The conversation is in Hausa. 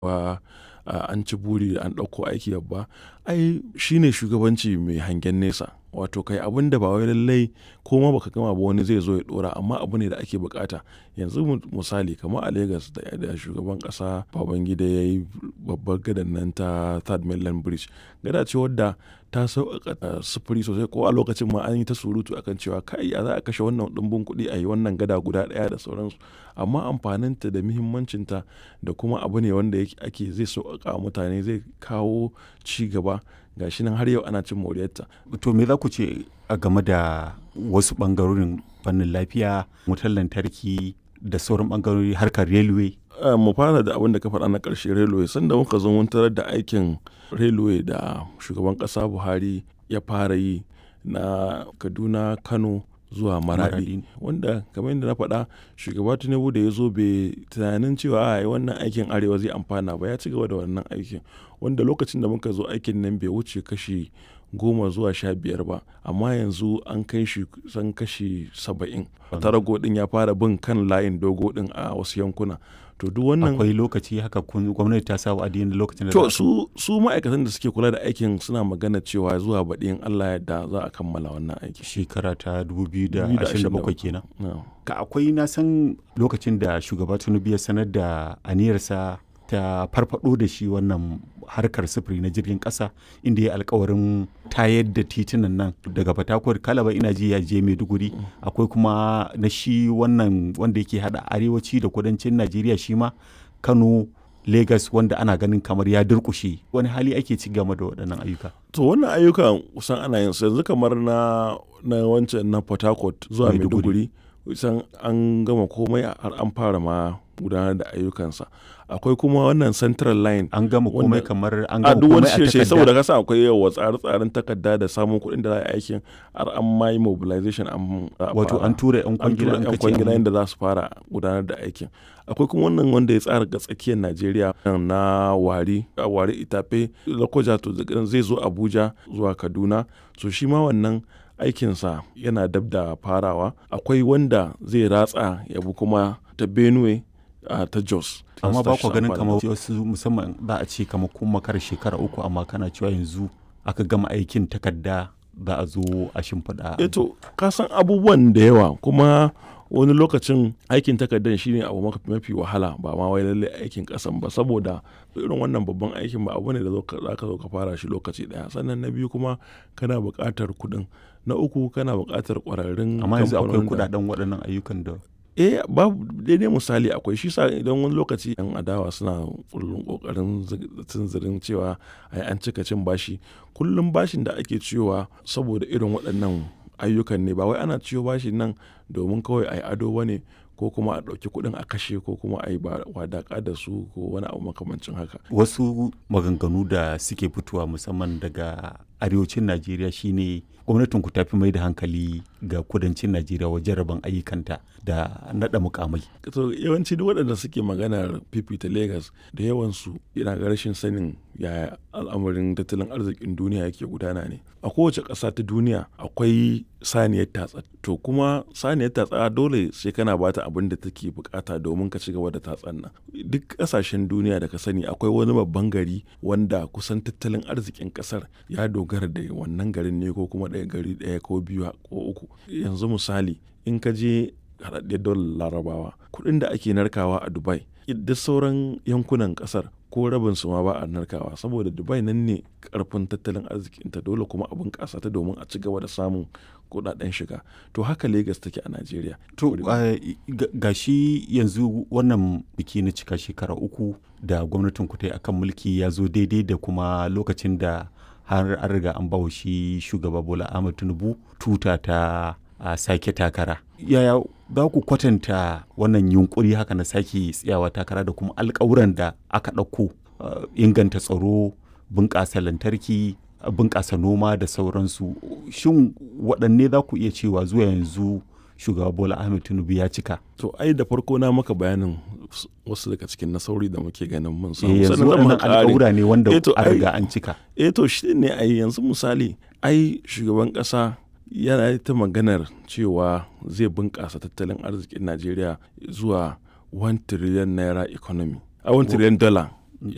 wa an ci buri an ɗauko aiki babba ai shine shugabanci mai hangen nesa wato kai abin da ba wai lallai ko ma baka gama ba wani zai zo ya dora amma abu ne da ake bukata yanzu misali kamar a Lagos da shugaban kasa Babangida ya yi babbar gadan nan ta Third Mainland Bridge gada ce wadda ta sauƙaƙa sufuri sosai ko a lokacin ma an yi ta surutu akan cewa kai ya za a kashe wannan ɗumbin kuɗi a yi wannan gada guda ɗaya da sauransu amma amfaninta da muhimmancinta da kuma abu ne wanda ake zai sauƙaƙa mutane zai kawo ci gaba gashi nan har yau ana cin moriyarta. To me za ku ce a game da wasu ɓangarorin fannin lafiya, wutar lantarki da sauran ɓangarori harkar railway? mu fara da abin da ka faɗa na ƙarshe railway sanda muka zo mun tarar da aikin railway da shugaban ƙasa Buhari ya fara yi na Kaduna, Kano zuwa maradi wanda kamar yadda na faɗa shugaba tinubu da ya zo bai tunanin cewa a wannan aikin arewa zai amfana ba ya ci gaba da wannan aikin wanda lokacin da muka zo aikin nan bai wuce kashi goma zuwa sha biyar ba amma yanzu an kai shi san kashi saba'in tarago din ya fara bin kan layin dogo din a wasu yankuna to duk wannan akwai lokaci haka gwamnati ta sa wa'adi da lokacin da to su su ma'aikatan da suke kula da aikin suna magana cewa zuwa baɗi in Allah yadda za a kammala wannan aiki shekara ta 2027 kenan ka akwai na san lokacin da shugaba Tinubu ya sanar da aniyarsa ta farfado da shi wannan harkar sufuri na jirgin kasa inda ya alkawarin tayar da titunan nan daga fatakwar kalaba ina ji ya je maiduguri akwai kuma na shi wannan wanda yake hada arewaci da kudancin najeriya shi ma kano lagos wanda ana ganin kamar ya durkushe wani hali ake ci game da waɗannan ayyuka to wannan ayyukan kusan ana yin su yanzu kamar na na wancan na port harcourt zuwa maiduguri kusan an gama komai har an fara ma gudanar da ayyukansa akwai kuma wannan central line an gama komai kamar an a gama duk wani komai a shirye takarda saboda kasa akwai yawa tsare-tsaren takarda da samun kuɗin da za a yi aikin har an ma yi mobilization an wato an tura yan an kwangila tura an yan kace kwangila an- yadda za su fara gudanar da aikin akwai kuma wannan wanda ya tsara ga tsakiyar najeriya na wari a wari itafe lokoja to zai zo abuja zuwa kaduna so shi ma wannan aikinsa yana dab da farawa akwai wanda zai ratsa ya bi kuma ta benue a ta jos amma ba Su ku ganin amfani kamar wasu musamman za a ce kamar kun makar shekara uku amma kana cewa yanzu aka gama aikin takarda za a zo a shimfiɗa eto ka san abubuwan da yawa kuma wani lokacin aikin takardar shine abu maka- mafi wahala ba ma wai lalle aikin kasan ba saboda irin wannan babban aikin ba abu ne da zo ka- za ka zo ka fara shi lokaci daya sannan na biyu kuma kana buƙatar kuɗin na uku kana buƙatar ƙwararrun amma yanzu akwai kamfanonin da- kudaden waɗannan ayyukan da eh babu daidai misali akwai shi sa idan wani lokaci yan adawa suna kullum kokarin tunzirin cewa ai an cika cin bashi kullum bashin da ake ciyowa saboda irin waɗannan ayyukan ne ba wai ana ciyo bashin nan domin kawai ai ado ba ne ko kuma a ɗauki kuɗin a kashe ko kuma a yi wadaƙa da su ko wani abu makamancin haka wasu maganganu da suke fitowa musamman daga arewacin najeriya shine gwamnatin ku tafi mai da hankali ga kudancin najeriya wajen rabon ayyukanta da naɗa mukamai to yawanci duk waɗanda suke maganar fifita Legas da yawansu yana ga rashin sanin yaya al'amarin tattalin arzikin duniya yake gudana ne a kowace ƙasa ta duniya akwai saniyar tatsa to kuma saniyar tatsa dole sai kana bata abin da take bukata domin ka ci gaba da tatsan nan duk ƙasashen duniya da ka sani akwai wani babban gari wanda kusan tattalin arzikin ƙasar ya dogara da wannan garin ne ko kuma ɗaya gari ɗaya ko biyu ko uku yanzu misali in ka je haɗaɗɗiyar dolar larabawa kuɗin da ake narkawa a dubai duk sauran yankunan ƙasar ko rabin su ma ba a narkawa saboda dubai nan ne karfin tattalin arzikinta dole kuma abin ƙasa ta domin a ci gaba da samun kuɗaɗen shiga to haka Legas take a najeriya to ga shi yanzu wannan biki na cika shekara uku da gwamnatin ku ta yi akan mulki ya zo daidai da kuma lokacin da har an riga an bawa shi shugaba bola ahmad tinubu tuta ta a sake takara yaya za ku kwatanta wannan yunkuri haka na sake tsayawa takara da kuma alkawuran da aka ɗauko uh, inganta tsaro bunƙasa lantarki bunƙasa noma da sauransu shin waɗanne za ku iya cewa zuwa yanzu shugaba bola ahmed tinubu ya cika to ai da farko na maka bayanin wasu daga cikin nasauri da muke ganin mun samu yanzu Sannan zan waɗannan maka ƙari. alƙawura ne wanda Eh, to, a ai- riga an cika eh to shi ne ai yanzu misali ai shugaban ƙasa yana ta maganar cewa zai bunƙasa tattalin arzikin najeriya zuwa 1 trillion naira economy a 1 trillion dollar